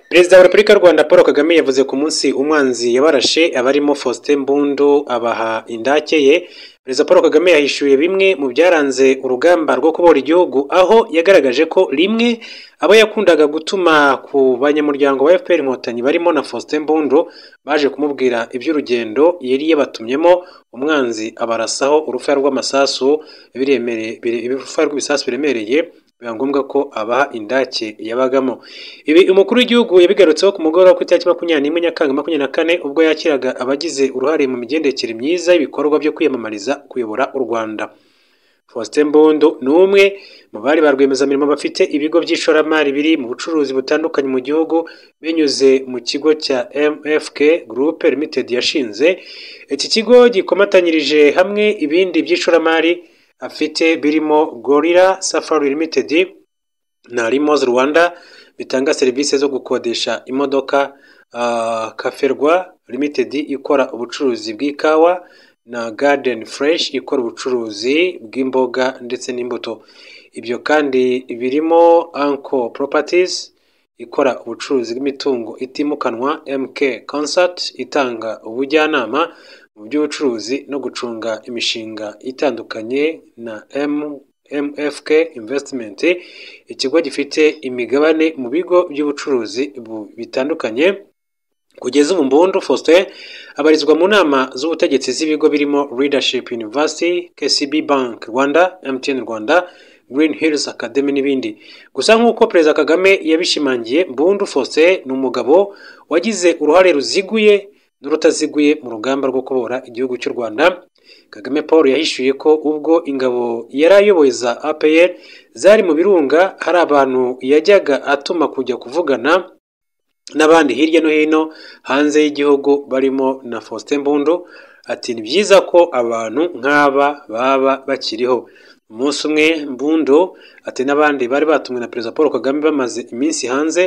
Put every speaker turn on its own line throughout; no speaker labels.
Perezida wa Repubulika y'u Rwanda Paul Kagame yavuze ku munsi umwanzi yabarashe abarimo Faustin Mbundu abaha indake ye, Perezida Paul Kagame yahishuye bimwe mu byaranze urugamba rwo kubohora igihugu, aho yagaragaje ko rimwe abo yakundaga gutuma ku banyamuryango ba FPR Inkotanyi barimo na Faustin Mbundu baje kumubwira iby'urugendo yari yabatumyemo, umwanzi abarasaho urufaya rw'amasasu biremereye urufaya rw'ibisasu biremereye biba ngombwa ko abaha indake yabagamo. Ibi umukuru w'igihugu yabigarutseho ku mugoroba ku itariki makumyabiri n'imwe Nyakanga makumyabiri na kane ubwo yakiraga abagize uruhare mu migendekere myiza y'ibikorwa byo kwiyamamariza kuyobora u Rwanda. Faustin Mbundu ni umwe mu bari ba rwiyemezamirimo bafite ibigo by'ishoramari biri mu bucuruzi butandukanye mu gihugu binyuze mu kigo cya MFK Group Limited yashinze. Iki kigo gikomatanyirije hamwe ibindi by'ishoramari afite birimo Gorilla Safari Limited na Limos Rwanda bitanga serivisi zo gukodesha imodoka, uh, Kaferwa Limited ikora ubucuruzi bw'ikawa na Garden Fresh ikora ubucuruzi bw'imboga ndetse n'imbuto. Ibyo kandi birimo Anchor Properties ikora ubucuruzi bw'imitungo itimukanwa, MK Consult itanga ubujyanama mu by'ubucuruzi no gucunga imishinga itandukanye na MFK Investment, ikigo gifite imigabane mu bigo by'ubucuruzi bu- bitandukanye. Kugeza ubu Mbundu Faustin abarizwa mu nama z'ubutegetsi z'ibigo birimo Leadership University, KCB Bank Rwanda, MTN Rwanda, Green Hills Academy n'ibindi. Gusa nk'uko Perezida Kagame yabishimangiye, Mbundu Faustin ni umugabo wagize uruhare ruziguye n'urutaziguye mu rugamba rwo kubohora igihugu cy'u Rwanda. Kagame Paul yahishuye ko ubwo ingabo yari ayoboye za APR zari mu birunga hari abantu yajyaga atuma kujya kuvugana n'abandi hirya no hino hanze y'igihugu barimo na Faustin Mbundu ati ni byiza ko abantu nk'aba baba bakiriho. Umunsi umwe Mbundu ati n'abandi bari batumwe na Perezida Paul Kagame bamaze iminsi hanze,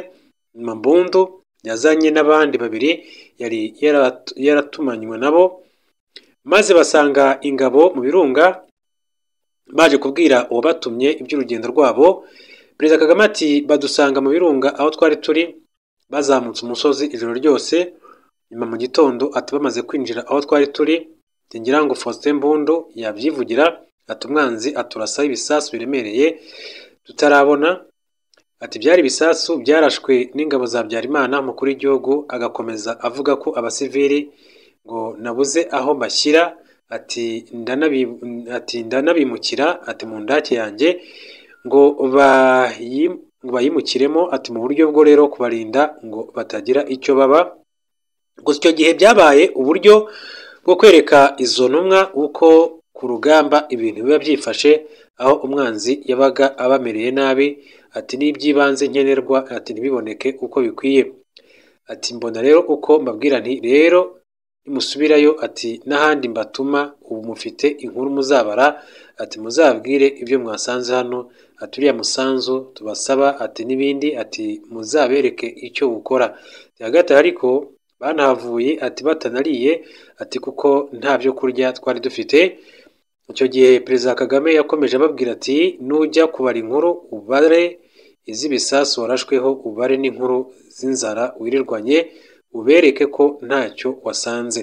nyuma Mbundu yazanye n'abandi babiri yari yarat- yaratumanywe nabo, maze basanga ingabo mu birunga baje kubwira uwabatumye iby'urugendo rwabo. Perezida Kagame ati badusanga mu birunga aho twari turi bazamutse umusozi ijoro ryose, nyuma mu gitondo ati bamaze kwinjira aho twari turi, njye ngira ngo Faustin Mbundu yabyivugira ati umwanzi aturasaho ibisasu biremereye tutarabona, ati byari ibisasu byarashwe n'ingabo za Habyarimana umukuru w'igihugu agakomeza avuga ko abasivili ngo nabuze aho mbashyira ati ndanabi- ati ndanabimukira ati mu ndake yanjye ngo bayi- ngo bayimukiremo ati mu buryo bwo rero kubarinda ngo batagira icyo baba gusa icyo gihe byabaye uburyo bwo kwereka izo ntumwa uko ku rugamba ibintu biba byifashe aho umwanzi yabaga abamereye nabi ati n'iby'ibanze nkenerwa ati ntibiboneke uko bikwiye ati mbona rero uko mbabwira nti rero nimusubirayo ati n'ahandi mbatuma ubu mufite inkuru muzabara ati muzababwire ibyo mwasanze hano ati uriya musanzu tubasaba ati n'ibindi ati muzabereke icyo gukora hagati aho ariko banahavuye ati batanariye ati kuko nta byo kurya twari dufite icyo gihe perezida kagame yakomeje ababwira ati nujya kubara inkuru ubare iz'ibisasu warashweho ubare n'inkuru z'inzara wirirwanye ubereke ko ntacyo wasanze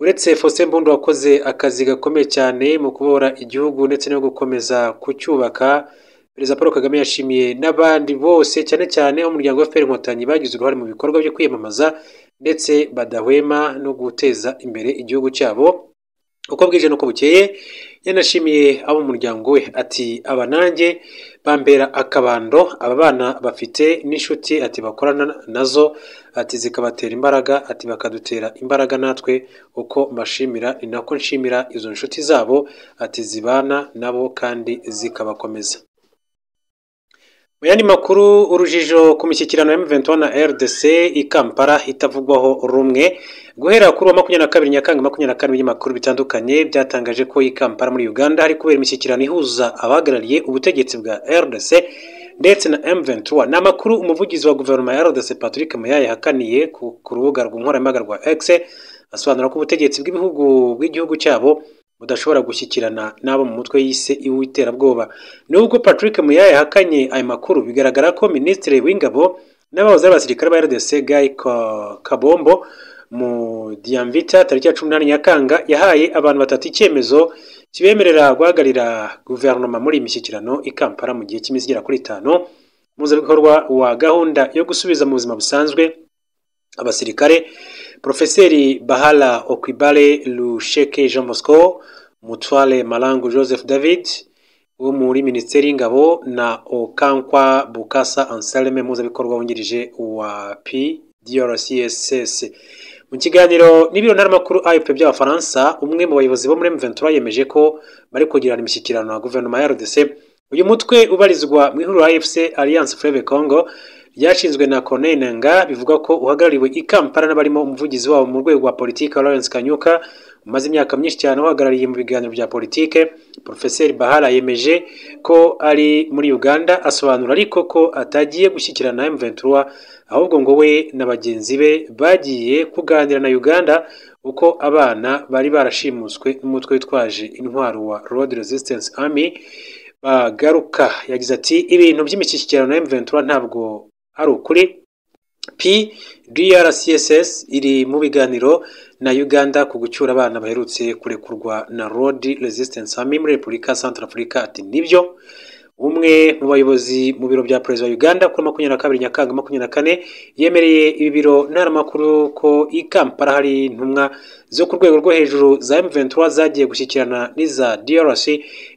uretse Faustin Mbundu wakoze akazi gakomeye cyane mu kubohora igihugu ndetse no gukomeza kucyubaka Perezida Paul Kagame yashimiye n'abandi bose cyane cyane umuryango wa FPR Inkotanyi bagize uruhare mu bikorwa byo kwiyamamaza ndetse badahwema no guteza imbere igihugu cyabo uko bwije n'uko bukeye yanashimiye abo mu muryango we ati aba nanjye bambera akabando aba bana bafite n'inshuti ati bakorana nazo ati zikabatera imbaraga ati bakadutera imbaraga natwe uko mbashimira ni nako nshimira izo nshuti zabo ati zibana nabo kandi zikabakomeza mu yandi makuru urujijo ku mishyikirano ya M23 na RDC i Kampala itavugwaho rumwe guhera kuri wa makumyabiri na kabiri Nyakanga makumyabiri na kane ibinyamakuru bitandukanye byatangaje ko i Kampala muri Uganda hari kubera imishyikirano ihuza abahagarariye ubutegetsi bwa RDC ndetse na M23 ni amakuru umuvugizi wa guverinoma ya RDC Patrick Muyaya yahakaniye ku, ku rubuga rw'inkoranyambaga rwa X asobanura ko ubutegetsi bw'ibihugu bw'igihugu cyabo budashobora gushyikirana n'abo mu mutwe yise iw'iterabwoba Nubwo Patrick Muyaya yahakanye ayo makuru bigaragara ko Minisitiri w'Ingabo n'abahoze ari abasirikare ba RDC Guy Kabombo mu Diamvita tariki ya cumi n'umunani Nyakanga yahaye abantu batatu icyemezo kibemerera guhagararira guverinoma muri iyi mishyikirano i Kampala mu gihe cy'iminsi igera kuri itanu umuhuzabikorwa wa gahunda yo gusubiza mu buzima busanzwe abasirikare Profeseri Bahala Okwibale Lusheke Jean Bosco Mutwale Malangu Joseph David wo muri minisiteri y'ingabo na Okankwa Bukasa Anselme muhuzabikorwa wungirije wa PDRCSS mu kiganiro n'ibiro ntaramakuru AFP by'abafaransa umwe mu bayobozi bo muri M23 yemeje ko bari kugirana imishyikirano na guverinoma ya RDC uyu mutwe ubarizwa mu ihuriro AFC Alliance Fleuve Congo ryashinzwe na Corneille Nangaa bivuga ko uhagarariwe i Kampala n'abarimo umuvugizi wabo mu rwego rwa politiki Lawrence Kanyuka umaze imyaka myinshi cyane uhagarariye mu biganiro bya politike Profeseri Bahara yemeje ko ari muri Uganda asobanura ariko ko atagiye gushyikirana na M23 ahubwo ngo we na bagenzi be bagiye kuganira na Uganda uko abana bari barashimuswe n'umutwe witwaje intwaro wa Road Resistance Army bagaruka yagize ati ibintu by'imishyikirano ya M23 ntabwo ari ukuri PDRCSS iri mu biganiro na Uganda ku gucyura abana baherutse kurekurwa na Road Resistance Army muri Repubulika Centrafrica ati nibyo umwe mu bayobozi mu biro bya perezida wa Uganda kuri makumyabiri na kabiri Nyakanga makumyabiri na kane yemereye ibi biro ntaramakuru ko i Kampala hari intumwa zo ku rwego rwo hejuru za M23 zagiye gushyikirana n'iza DRC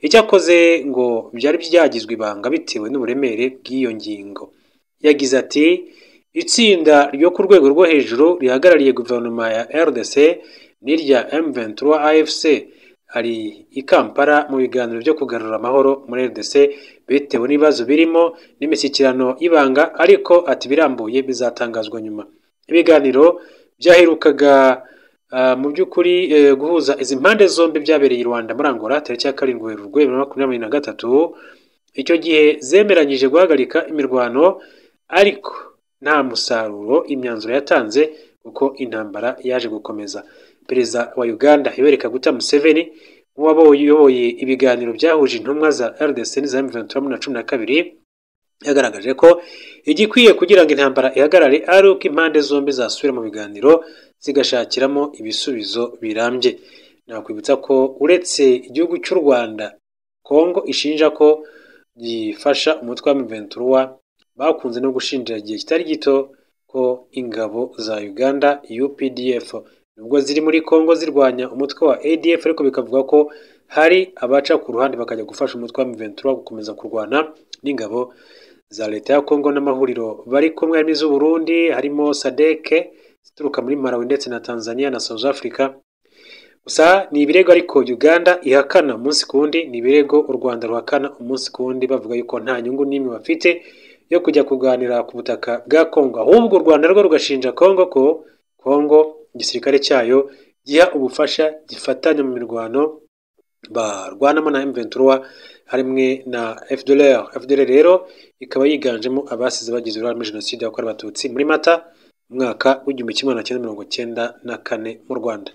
icyakoze ngo byari byagizwe ibanga bitewe n'uburemere bw'iyo ngingo yagize ati itsinda ryo ku rwego rwo hejuru rihagarariye guverinoma ya RDC n'irya M23 AFC hari i Kampala mu biganiro byo kugarura amahoro muri RDC bitewe n'ibibazo birimo n'imishyikirano y'ibanga ariko ati birambuye bizatangazwa nyuma ibiganiro byaherukaga mu by'ukuri guhuza izi mpande zombi byabereye i Rwanda muri Angola tariki ya karindwi Werurwe bibiri na makumyabiri na gatatu icyo gihe zemeranyije guhagarika imirwano ariko nta musaruro imyanzuro yatanze kuko intambara yaje gukomeza perezida wa uganda Yoweri Kaguta Museveni nk'uwayoboye ibiganiro byahuje intumwa za RDC n'iza M23 na cumi na kabiri yagaragaje ko igikwiye kugira ngo intambara ihagarare ari uko impande zombi zasubira mu biganiro zigashakiramo ibisubizo birambye nakwibutsa ko uretse igihugu cy'u Rwanda Kongo ishinja ko gifasha umutwe wa M23 bakunze no gushinjira igihe kitari gito ko ingabo za Uganda UPDF nubwo ziri muri Kongo zirwanya umutwe wa ADF ariko bikavuga ko hari abaca ku ruhande bakajya gufasha umutwe wa M23 gukomeza kurwana n'ingabo za leta ya Kongo n'amahuriro bari kumwe harimo iz'u Burundi harimo SADC zituruka muri Malawi ndetse na Tanzania na South Africa gusa ni ibirego ariko Uganda ihakana umunsi ku wundi ni ibirego u Rwanda ruhakana umunsi ku wundi bavuga yuko nta nyungu n'imwe bafite yo kujya kuganira ku butaka bwa Kongo ahubwo u Rwanda rwo rugashinja Kongo ko Kongo igisirikare cyayo giha ubufasha gifatanya mu mirwano barwanamo na M23 harimwe na FDLR FDLR rero ikaba yiganjemo abasize bagize uruhare muri jenoside yakorewe abatutsi muri Mata umwaka w'igihumbi kimwe na cyenda mirongo cyenda na kane mu Rwanda